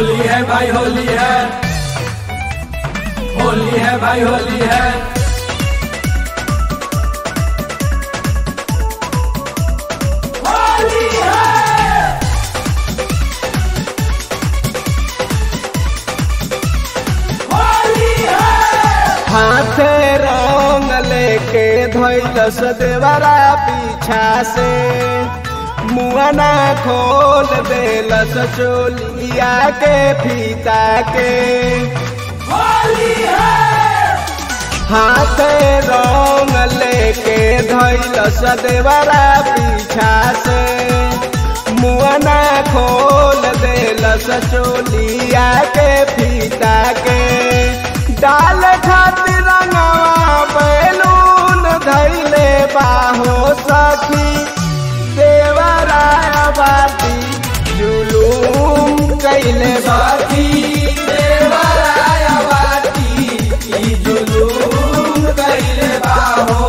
होली है भाई होली है होली है भाई होली है होली है होली है हाथे रंग लेके धैलस देवरा पीछा से मुआना खोल देलस चोलिया के फीता के होली है हाथे रंग लेके धैलस देवरा पीछा से मुआना खोल देलस चोलिया के फीता के डाल खातिर रंगवा बैलून धैले बाहो सखी देवराय बाती जुलूम कैले बाती देवराय बाती ई जुलूम कैले बाहो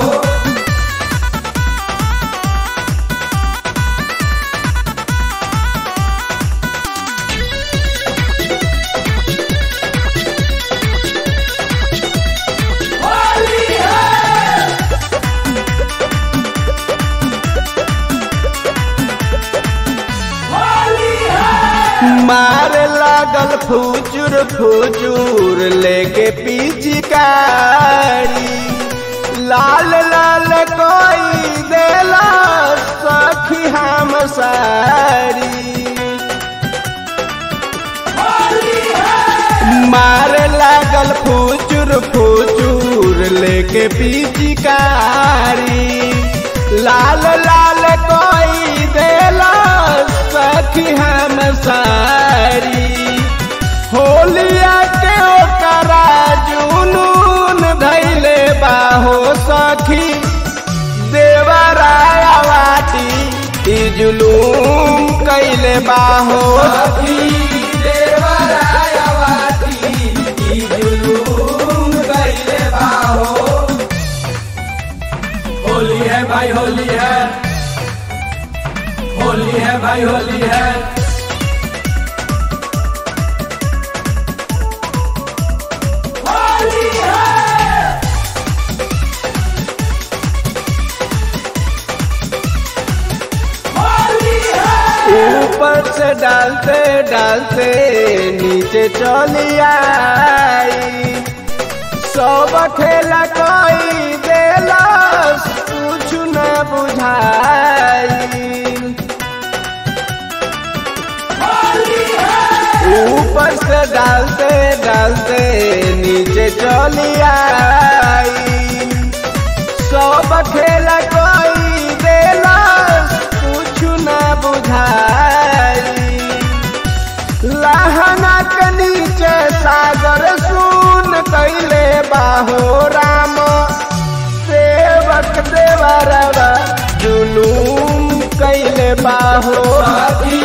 होली है होली है मार लागल फुजुर फुजुर लेके पिचकारी लाल लाल कोई देला सखी हम सारी होली है मार लागल फुचुर फुचुर लेके पिचकारी लाल लाल कोई देला सखी हम सारी होलिया के ओकरा जुनून धैले बाहो सखी देवराया वाटी ई जुलूम कैले बाहो सखी देवराया वाटी ई जुलूम कैले बाहो होली है भाई होली है होली है भाई होली है होली है होली है ऊपर से डालते डालते नीचे चली आई सब खेला कोई देला कुछ न बुझाई होली है ऊपर से डालते डालते नीचे चली आई सब खेला कोई देला कुछ न बुझाई लहना के नीचे सागर सुन कैले बाहो राम सेवक देवरवा जुलूम कैले बाहो साथी